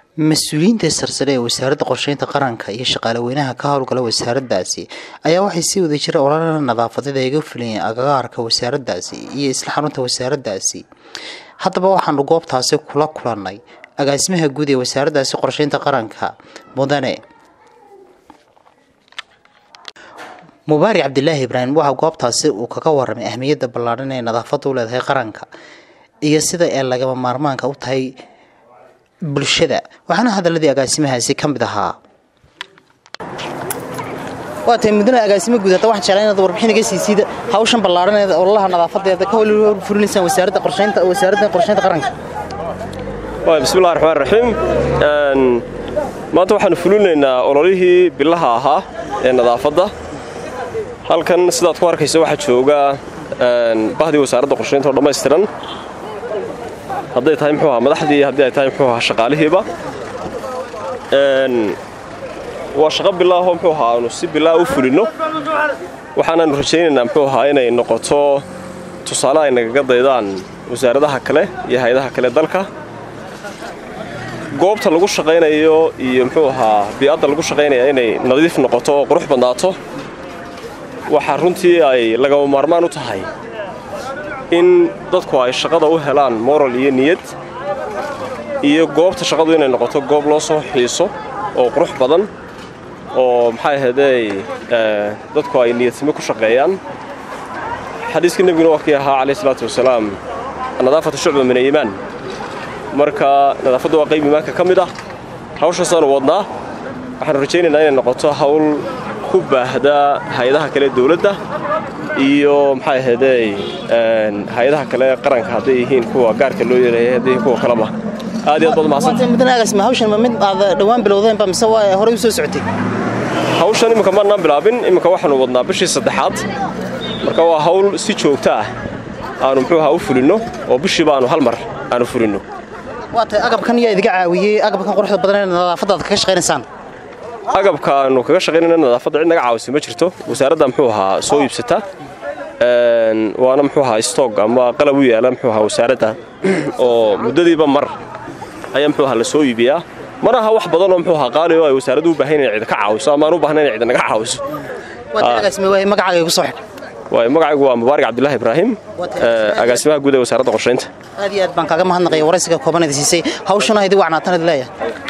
mas-uuliyiinta sarsare ee wasaaradda qorsheynta qaranka iyo shaqaaleweynaha ka howlgala wasaaraddaasi ayaa waxay si wada jira ololada nadaafadeed ay ga fulayeen agagaarka wasaaraddaasi iyo isla xarunta wasaaraddaasi haddaba waxaanu goobtaasi kula kulannay agaasimaha guud ee wasaaraddaasi qorsheynta qaranka mudane mubaarik cabdilaahi ibraahim waxaa goobtaasi uu kaga waramay ahmiyadda ballaadhan ee nadaafadda u leedahay qaranka iyo sida ay lagama maarmaanka u tahay bulshada waxaana hadaladii agaasimahaasi ka mid ahaa waa tahay mudane agaasimo guud hadda waxaan jeclaa inaad warbixin iga siisiid hawshan ballaadhaneeda ololaha nadaafadeeda ka hol fulinaysaan wasaaradda qorsheynta wasaaradda qorsheynta qaranka bismillahi raxmaan raxiim maanta waxaanu fulinaynaa ololihii bilaha ahaa ee nadaafadda halkan sidaad ku arkaysa waxaa jooga bahdii wasaaradda qorsheynta oo dhammaystiran hadday tahay muxuu ahaa madaxdii haddii ay tahay muxuu ahaa shaqaalihiiba waa shaqo bilaahoo muxuu ahaa aanu si bilaa u fulinno waxaanaanu rajaynaynaa muxuu ahaa inay noqoto tusaale ay nagaga daydaan wasaaradaha kale iyo hay-adaha kale dalka goobta lagu shaqaynayo iyo muxuu ahaa bii'adda lagu shaqaynaya inay nadiif noqoto oo qurux badnaato waxaa runtii ay lagama maarmaan u tahay in dadku ay shaqada u helaan moral iyo niyad iyo goobta shaqadu inay noqoto goob loo soo xiiso oo qurux badan oo maxay ahaydey dadku ay niyadsimo ku shaqeeyaan xadiiskii nebiguna waa kii ahaa calayh isalaatu wasalaam nadaafatu shucba min aliimaan marka nadaafaddu waa qayb iimaanka ka mid ah hawshaasaanu wadnaa waxaanu rajaynaynaa inay noqoto hawl ku baahda hay-adaha kale dawladda iyo maxay ahaydey hay-adaha kale qaranka hadday yihiin kuwa gaarka loo yeelaya hadday yihiin kuwa kaleba aad iyo aad baad mahadsantahay mudane agaasima hawshan ma mid aad dhowaan bilowdeenba mise waa horey u soo socotay hawshan imminka maannaan bilaabin imminka waxaanu wadnaa bishii saddexaad marka waa hawl si joogto ah aanu muxuu ahaa u fulinno oo bishiiba aanu hal mar aanu fulinno waa tahay agabkan yaa idiga caawiyey agabkan quruxda badan ee nadaafadda aad kaga shaqaynaysaan agabka aanu kaga shaqaynayna nadaafadda cid naga caawisa ma jirto wasaaradda muxuu ahaa soo iibsata waana muxuu ahaa stoog ama qalab u yaala muxuu ahaa wasaaradda oo muddadiiba mar ayaa muxuu ahaa la soo iibiyaa mana aha wax badan oo muxuu ahaa qaali oo ay wasaaraddu u baahan inay cid ka caawiso ama aan u baahnayn inay cid naga caawiso magacaaga igu soo xidh waay magacaygu waa mubaarik cabdilaahi ibraahim agaasimaha guud ee wasaaradda qorsheynta aad iyo aad baan kaaga mahadnaqaya waraysiga koobanada siisay hawshuna idi wacnaatan idi leeyahay